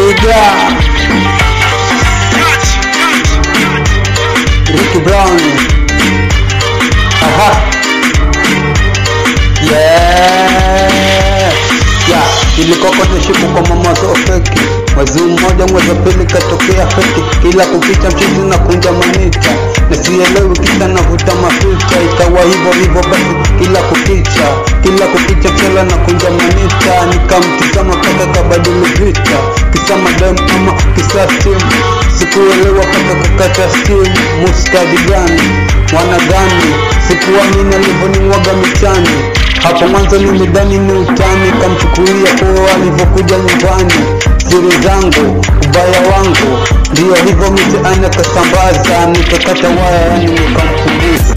Twiga Ricky Brown Aha Yeah Yeah Ilikoko nishiku kwa mamazo feki Mwezi mmoja mwezi wa pili katokea feki Kila kukicha mchizi na kunja manita Na sielewi kisa navuta mafuta Ikawa hivyo hivyo basi kila kukicha Kila kukicha chela na kunja manita Nikamtizama paka kabadili vita Kisa madam ama kisa steam Sikuelewa paka kukata steam Muskadi gani mwana gani Sikuamini alivyonimwaga michani hapo mwanzo nimedhani ni utani, kamchukulia poa alivyokuja nyumbani. Siri zangu, ubaya wangu, ndio hivyo mitaani akasambaza, nikakata waya, yani nikampunguza.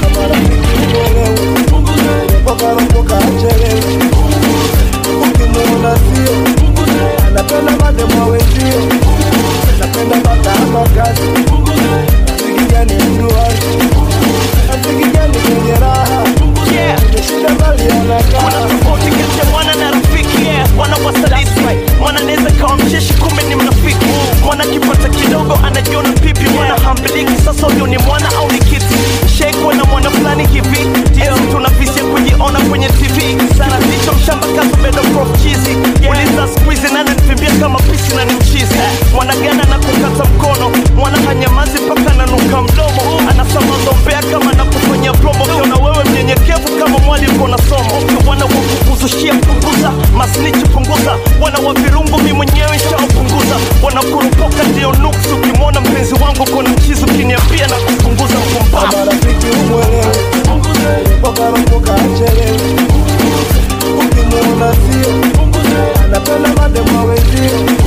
ukimuona sio anapenda mademo wenzio anapenda matano kazi asikigani mduazi asikigani kwenye raha ameshinda mali anakaa tofauti kati ya mwana na rafiki mwana wasaliti mwana anaweza kawa mcheshi kumbe ni mnafiki mwana akipata kidogo anajiona pipi mwana hambiliki sasa huyo ni mwana au ni kiti shekwa na mwana fulani hivi esi tuna visi ya kujiona kwenye tv sana ndicho mshamba kazo bedo prof chizi uliza skuizi nani nivimbia kama pisi na ni mchizi mwana gana na kukata mkono mwana hanyamazi mpaka nanuka mdomo anasamazombea kama na kufanya promo kiona wewe mnyenyekevu kama mwali uko na somo wana wa kukuzushia punguza masnichi punguza wana wa virungu mi mwenyewe shawapunguza wanakurupoka ndio nuksi ukimwona mpenzi wangu kona mchizi ukiniambia na kupunguza mpumbavu marafiki umwelewe pokaropoka achelewe ukimuona sio anapenda mademo wenzio